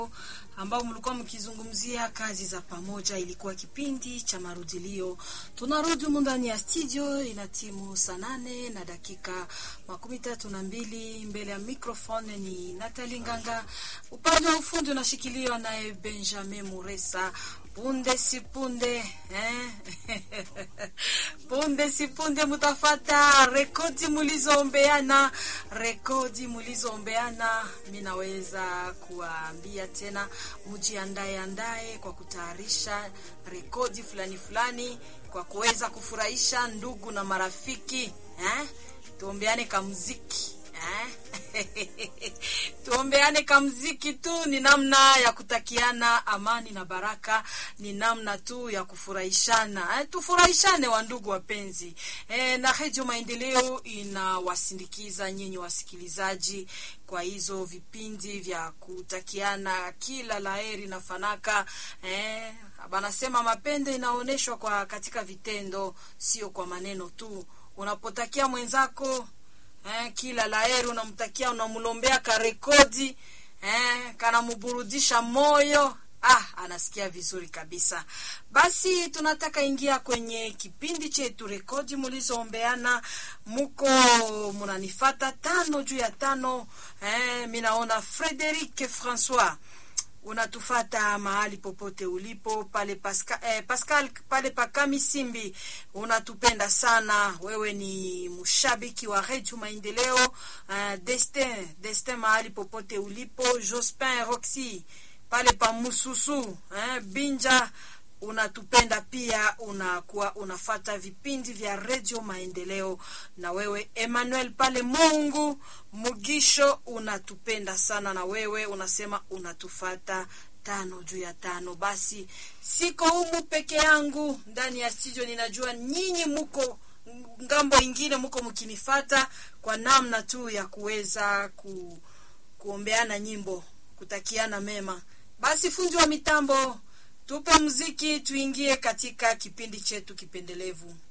ambao mlikuwa mkizungumzia kazi za pamoja. Ilikuwa kipindi cha marudilio. Tunarudi humu ndani ya studio, ina timu saa nane na dakika makumi tatu na mbili. Mbele ya microphone ni Natali Nganga, upande wa ufundi unashikiliwa naye Benjamin Muresa. Punde si punde eh? punde si punde mutafata rekodi mulizoombeana, rekodi mulizoombeana. Mi naweza kuwaambia tena, mujiandae andae kwa kutayarisha rekodi fulani fulani kwa kuweza kufurahisha ndugu na marafiki eh? Tuombeane kamuziki eh? tuombeane kamziki tu, ni namna ya kutakiana amani na baraka, ni namna tu ya kufurahishana eh, tufurahishane wa ndugu wapenzi eh, na Redio Maendeleo inawasindikiza nyinyi wasikilizaji kwa hizo vipindi vya kutakiana kila laheri na fanaka eh, banasema mapendo inaonyeshwa kwa katika vitendo, sio kwa maneno tu. Unapotakia mwenzako eh, kila laheri unamtakia, unamlombea karekodi eh, kanamuburudisha moyo ah, anasikia vizuri kabisa. Basi tunataka ingia kwenye kipindi chetu rekodi mulizoombeana, muko munanifata tano juu ya tano. Eh, mi naona Frederic Francois unatufata mahali popote ulipo pale Pascal, eh, Pascal pale Pakami Simbi, unatupenda sana wewe, ni mshabiki wa Redio Maendeleo. Uh, Destin Destin mahali popote ulipo, Jospin Roxy pale pa Mususu eh, Binja unatupenda pia, unakuwa unafata vipindi vya Redio Maendeleo. Na wewe Emmanuel pale Mungu Mugisho, unatupenda sana, na wewe unasema unatufata tano juu ya tano. Basi siko humu peke yangu ndani ya studio, ninajua nyinyi muko ngambo ingine, muko mkinifata kwa namna tu ya kuweza ku, kuombeana nyimbo, kutakiana mema. Basi fundi wa mitambo tupe muziki tuingie katika kipindi chetu kipendelevu.